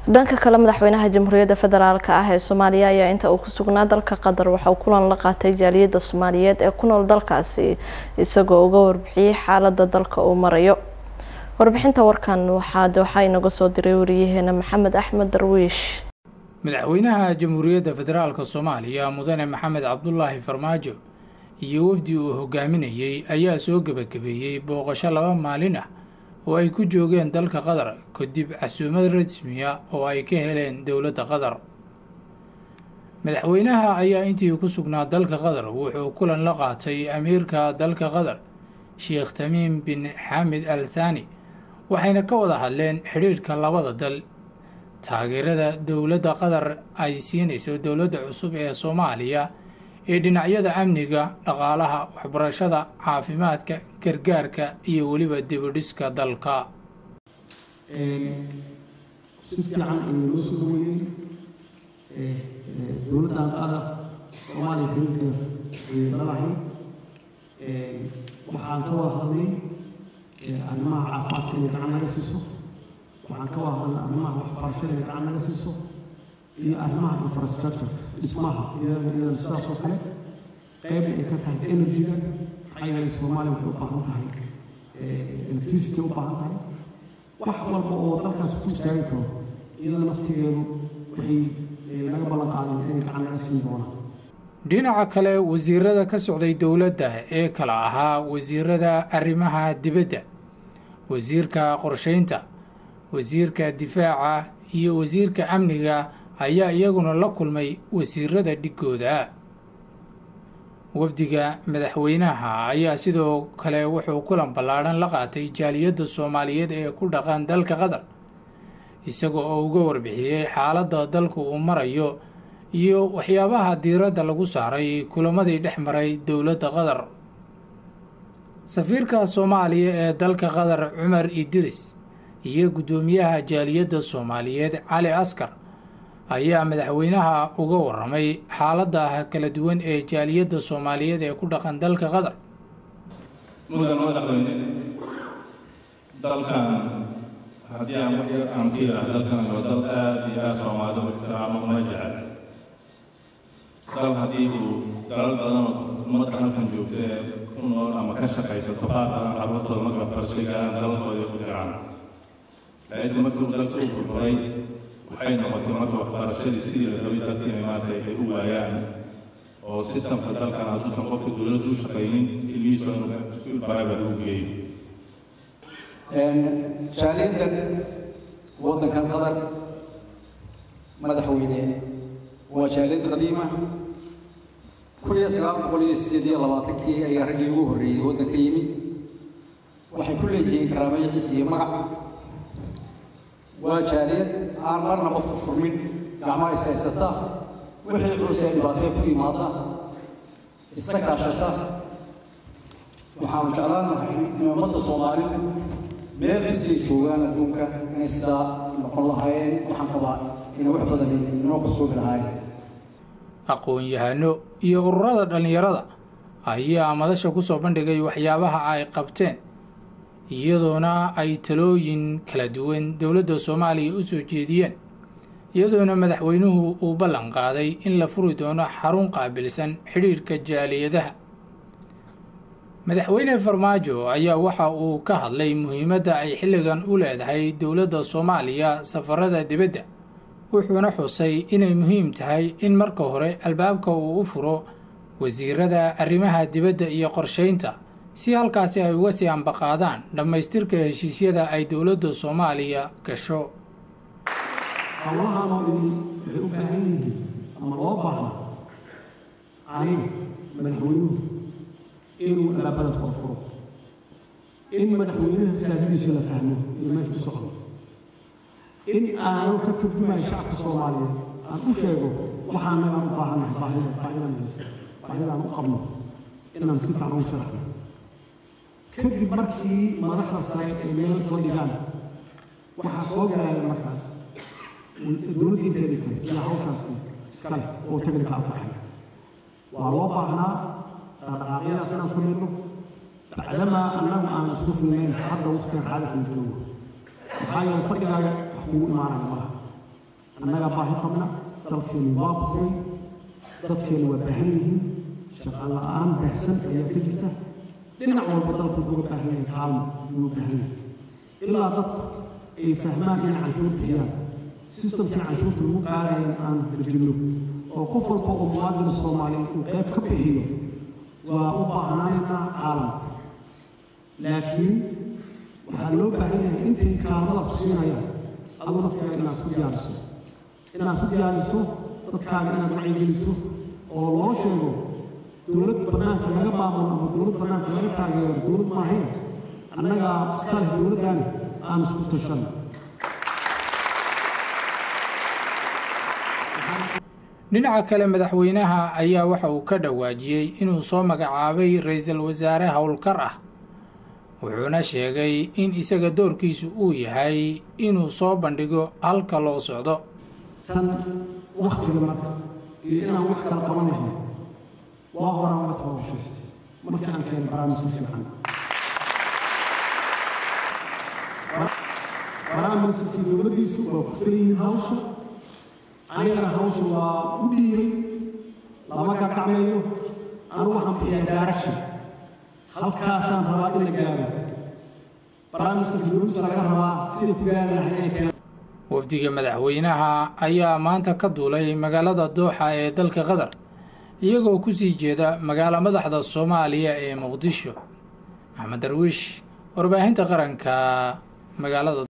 dhanka kale madaxweynaha jamhuuriyadda federaalk ah ee soomaaliya ayaa inta uu ku sugnaa dalka qatar waxa uu kulan la qaatay jaaliyadda soomaaliyeed ee ku nool dalkaasi isagoo uga warbixiyey xaalada dalka uu marayo warbixinta warkan waxaa waxaa inaga soo diray wariyaheena maxamed axmed darwiish madaxweynaha jamhuuriyadda federaalk soomaaliya mudane maxamed cabdulaahi farmaajo iyo wafdi uu hogaaminayey ayaa soo gebagabeeyey booqasho laba maalin ah oo ay ku joogeen dalka qatar kadib casuumad rasmiya oo ay ka heleen dowladda qatar madaxweynaha ayaa intii ku sugnaa dalka qatar wuxuu kulan la qaatay amiirka dalka qatar sheekh tamiim bin xamed al thani waxayna ka wada hadleen xidhiidhka labada dal taageerada dowladda qatar ay siinayso dowladda cusub ee soomaaliya ee dhinacyada amniga dhaqaalaha waxbarashada caafimaadka gargaarka iyo weliba dibidhiska dalka si fiican ayay noo soo dhaweeyeen dowladdan qatar soomaaliya xiriir dheer ayay lalahay waxaan ka wada hadlay arrimaha caafimaadka inay gacan naga siiso waxaan ka wada hadlay arrimaha waxbarashada inay gacan naga siiso iyo arrimaha infrastructure dhismaha iyadana sidaas oo kale qayb ay ka tahay energy-ga maxaa yeelay soomaaliya waxay u baahan tahay electricity u baahan tahay wax walba oo dalkaas ku istaagi karo iyada naftigeedu waxay naga ballan qaadeen inay gacan naga siin doonaan dhinaca kale wasiirada ka socday dowladda ee kala ahaa wasiirada arrimaha dibadda wasiirka qorsheynta wasiirka difaaca iyo wasiirka amniga ayaa iyaguna la kulmay wasiirada dhigooda wafdiga madaxweynaha ayaa sidoo kale wuxuu kulan ballaadhan la qaatay jaaliyadda soomaaliyeed ee ku dhaqan dalka qatar isaga oo uga warbixiyey xaaladda dalku uu marayo iyo waxyaabaha diiradda lagu saaray kulamadii dhex maray dowladda qatar safiirka soomaaliya ee dalka qatar cumar idris iyo guddoomiyaha jaaliyadda soomaaliyeed cali askar ayaa madaxweynaha uga waramay xaalada kala duwan ee jaaliyadda soomaaliyeed ee ku dhaqan dalka qatar mudan madaxweyne dalkan haddii aan wax yar aan ka yidhaah dalkan waa dal aada iyo aada soomaalida u ixtiraamo una jecel dal haddii uu dalal badan oo ummadda halkan joogta ee ku nool ama ka shaqaysato qaar badan carruurtooda marka waxbarashay gaaraan dalalkooda ku jiraan laakiinse markii uu dalka u burburay waxay noqotay marka waxbarashadii sidii la rabay dalkiina maanta ay u waayaan oo sistamka dalkan hadduusan qofka dowladdu u shaqaynin ilmihiisa inuu iskuul private u geeyo jaaliyaddan waddankan qatar madaxweyne waa jaaliyad qadiima kun iyo sagaal boqol iyo sideed iyo labaatankii ayaa raggii ugu horreeyey waddanka yimi waxay ku leeyihiin karaamay ciis iyo magac waa jaaliyad aan marnaba furfurmin gacmaha is haysata wixii culus ee dhibaatee ku yimaada isla kaashata waxaanu jeclaan lahay in ummadda soomaalidu meel kastay joogaan adduunka inay sidaa noqon lahaayeen waxaan qabaa inay wax badan inoo kalsoomi lahaayeen aqoon-yahano iyo ururada dhallinyarada ayaa madasha ku soo bandhigay waxyaabaha ay qabteen iyadoona ay talooyin kala duwan dowladda soomaaliya u soo jeediyeen iyadoona madaxweynuhu uu ballan qaaday in la furi doono xarun qaabilsan xidhiidhka jaaliyadaha madaxweyne farmaajo ayaa waxa uu ka hadlay muhiimadda ay xilligan u leedahay dowladda soomaaliya safarada dibadda wuxuuna xusay inay muhiim tahay in marka hore albaabka uu u furo wasiirada arrimaha dibadda iyo qorsheynta si halkaasi ay uga sii ambaqaadaan dhammaystirka heshiisyada ay dowladda soomaaliya gasho howlahan oo idin waxay u baahan yihiin ama loo baahna aniga madaxweynuhu inuu albaabadaas kor furo in madaxweynaha siyaasadiisa la fahmo iyo meesha ku socdo in aanan ka turjumayo shacabka soomaaliyeed aan u sheego waxaa nagaan u baahannahay baahida baahidan haysta baahidaan u qabno inaan si fiican ugu sharaxno kadib markii madaxda sare ay meel isla dhigaan waxaa soo galaya markaas dowladda inteeda kale iyo hawshaasi iskale oo technical ku xay waa loo baahnaa dhaqdhaqaaqyadaas inaan samayno bacdamaa annagu aan isku filnayn hadda waqtigan xaaladkan joogo maxaa yeele fadhigaaga wax kugu imaanaya malaha annagaa baahi qabna dalkeennu waa buray dadkeennu waa baahan yihiin shaqaan la-aan baahsan ayaa ka jirta dhinac walba dalku wuxuu uga baahan yahay kaalmo ayuu u baahan yahay ilaa dadku ay fahmaan inay canshuur bixiyaan sistamkii canshuurta lagu qaadayan aan dejinno oo qof walba oo muwaadin soomaaliyeed uu qayb ka bixiyo waa u baahnaanaynaa caalamka laakiin waxaa loo baahan yahay intay kaalmadaas ku siinayaan aduu naftiga inaad isku diyaariso inaad isku diyaariso dadkaaga inaad wacyigeliso oo loo sheego dowlad bannaanka laga maamulo ama dowlad bannaanka laga taageero dowlad maahayn annagaa iska leh dowladdaani aan isku tashanno dhinaca kale madaxweynaha ayaa waxa uu ka dhawaajiyey inuu soo magacaabay ra-iisul wasaare howlkar ah wuxuuna sheegay in isaga doorkiisu uu yahay inuu soo bandhigo halka loo socdo tan waktiga marka iyo inaan wax kala qaban lahayn waa horaan uga tababushaystay markii aan keenay barnaamij si fiican barnaamijkii dowladdiisu waa ku filayihiin hawsha anigana hawsha waa u dhiibay lama gagacmeeyo anigu waxaan bixiyaa direction halkaasaan rabaa in la gaaro barnaamijka dowladdiisa laga rabaa siday ku gaari lahayd inay keenaan wafdiga madaxweynaha ayaa maanta ka duulay magaalada dooxa ee dalka qatar iyagoo kusii jeeda magaalo madaxda soomaaliya ee muqdisho maxamed darwiish warbaahinta qaranka magaalada